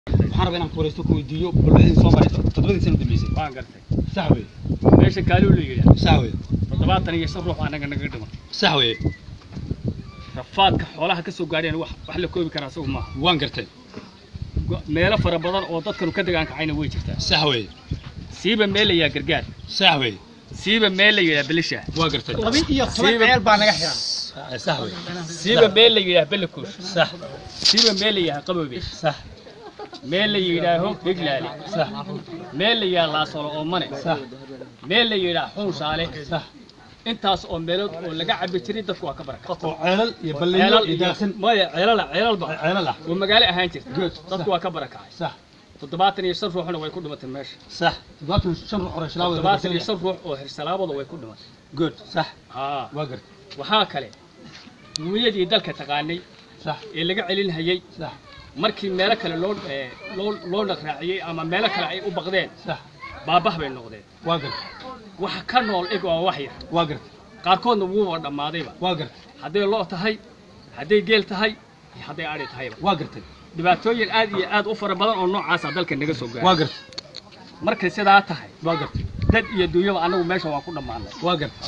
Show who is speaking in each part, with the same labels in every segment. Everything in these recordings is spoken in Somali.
Speaker 1: waxaan rabaa inaan ku wareysto ku weydiiyo balwadii soo marayso toddobadii sano dambeysay
Speaker 2: waan gartay
Speaker 1: sax weye
Speaker 2: meesha kaaluu la yidhaah
Speaker 1: sax weye
Speaker 2: toddobaatan iyo shan ruux anaga naga dhiman
Speaker 1: sax weye
Speaker 2: rafaadka xoolaha ka soo gaadheen wax wax la koobi karaa isagu maaha
Speaker 1: waan gartay
Speaker 2: Go- meelo fara badan oo dadkanu ka degaan kacayna way jirtaa
Speaker 1: sax weye
Speaker 2: siiba meel la yidhaha gargaar
Speaker 1: sax weye
Speaker 2: siiba meel la yidhaha belisha
Speaker 1: waa gartay
Speaker 3: laba iyo toban
Speaker 2: Siiba-
Speaker 3: ceel baa naga xiran
Speaker 1: sax weye
Speaker 2: siiba meel la yidhaha belakuush
Speaker 1: sax
Speaker 2: siiba meel la yidhaha qaboobe
Speaker 1: sax
Speaker 2: meel la yidhaaho higlaale
Speaker 1: sax
Speaker 2: meel la yidhaha laasolo oo mane
Speaker 1: sax
Speaker 2: meel la yidhaha xunshaale
Speaker 1: sax
Speaker 2: intaas oo meelood oo laga cabi jiray dadku waa ka baraka
Speaker 1: oo ceelal iyo balliyo
Speaker 2: ceelal
Speaker 1: iyo daaqsin
Speaker 2: maya ceelala ceelalba
Speaker 1: ceelal ah
Speaker 2: oo magaalo ahaan jirta
Speaker 1: Good.
Speaker 2: dadku waa ka barakacay
Speaker 1: sax
Speaker 2: toddobaatan iyo shan ruuxna way ku dhimatay meesha
Speaker 1: sax toddobaatan shan ruux hore shilaawada
Speaker 2: toddobaatan iyo shan ruux oo hirsalaabada way ku dhimatay
Speaker 1: good sax
Speaker 2: haa
Speaker 1: waa gartay
Speaker 2: waxaa kale duunyadii dalka taqaanay
Speaker 1: sax
Speaker 2: ee laga celinhayay
Speaker 1: sax
Speaker 2: markii meelo kale loo ee, loo loo dhaqraaciyey ama meelo kale ay u baqdeen
Speaker 1: sax
Speaker 2: baabah bay noqdeen
Speaker 1: waa gartay
Speaker 2: waxa ka nool ig oo wax yar
Speaker 1: waa gartay
Speaker 2: qaarkoodna wuuba dhammaadayba
Speaker 1: waa gartay
Speaker 2: hadday loo tahay hadday geel tahay iyo hadday adhi tahayba
Speaker 1: waa gartay
Speaker 2: dhibaatooyin aad iyo aad u fara badan oo noocaasa dalka naga soo
Speaker 1: waa
Speaker 2: gaaray
Speaker 1: gartay
Speaker 2: markay sidaa tahay
Speaker 1: waa gartay
Speaker 2: dad iyo duunyaba annagu meesha waan ku dhammaanay
Speaker 1: waa gartay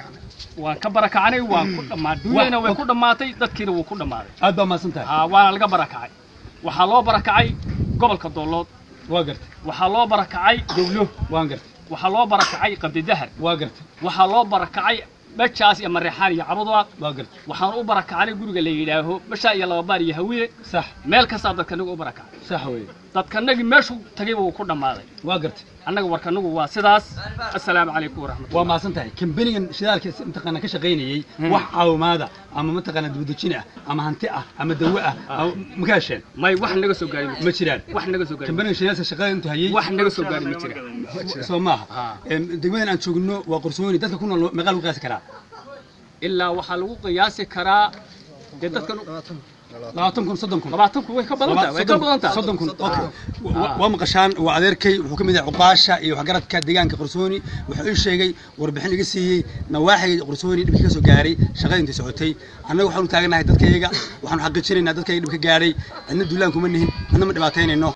Speaker 2: waan ka barakacnay waan ku dhammaa duunyana way ku dhammaatay dadkiina wuu ku dhammaaday
Speaker 1: aad baa mahadsan tahay
Speaker 2: aa waana laga barakacay waxaa loo barakacay gobolka doolood
Speaker 1: waa gartay
Speaker 2: waxaa loo barakacay dowlo
Speaker 1: waan gartay
Speaker 2: waxaa loo barakacay qabdidahar
Speaker 1: waa gartay
Speaker 2: waxaa loo barakacay mejaas iyo mareexaan iyo cabudaaq
Speaker 1: waa gartay
Speaker 2: waxaan u barakacnay guriga la yidhaaho meshaa iyo lababaar iyo hawiye
Speaker 1: sax
Speaker 2: meel kastaa dadkanagu u barakacay
Speaker 1: sax weye
Speaker 2: dadkanagii meeshuu tagayba wuu ku dhammaaday
Speaker 1: waa gartay
Speaker 2: annaga warkanagu waa sidaas assalaamu calaykum waraxmatullah
Speaker 1: waa mahadsan tahay kambanigan shidaalka si- mataqaana ka shaqaynayey
Speaker 2: Hmm.
Speaker 1: wax caawimaada ama mataqaana dibadejin ah ama hanti ah ama dawo ah ama ma ka hesheen
Speaker 2: may wax naga soo gaari
Speaker 1: ma jiraan
Speaker 2: wax naga soo gaari
Speaker 1: kambanigan shidaalka shaqada intuu hayey
Speaker 2: wax naga soo gaari ma jiraan
Speaker 1: soo maaha
Speaker 2: Ah.
Speaker 1: Em, degmadan aan joogno waa qorsooni dadka ku nool meeqaa lagu qiyaasi karaa
Speaker 2: ilaa waxaa lagu qiyaasi karaa dee dadkan
Speaker 1: labaatan kun soddon kun
Speaker 2: labaatanku way ka badan tahay way ka badan tahay
Speaker 1: soddon kun okay Wa-
Speaker 2: Ah.
Speaker 1: waa maqashaan waa adeerkay wuxuu ka mid yahay cuqaasha iyo waxgaradka deegaanka qorsooni wuxuu ii sheegay warbixin iga siiyey nawaaxiga qorsooni dhibkii ka soo gaaray shaqada intay socotay annaga waxaanu taaganahay dadkayaga waxaanu xaqiijinaynaa dadkayga dhibka gaaray cidna duulaan kuma nihin cidna ma dhibaataynayno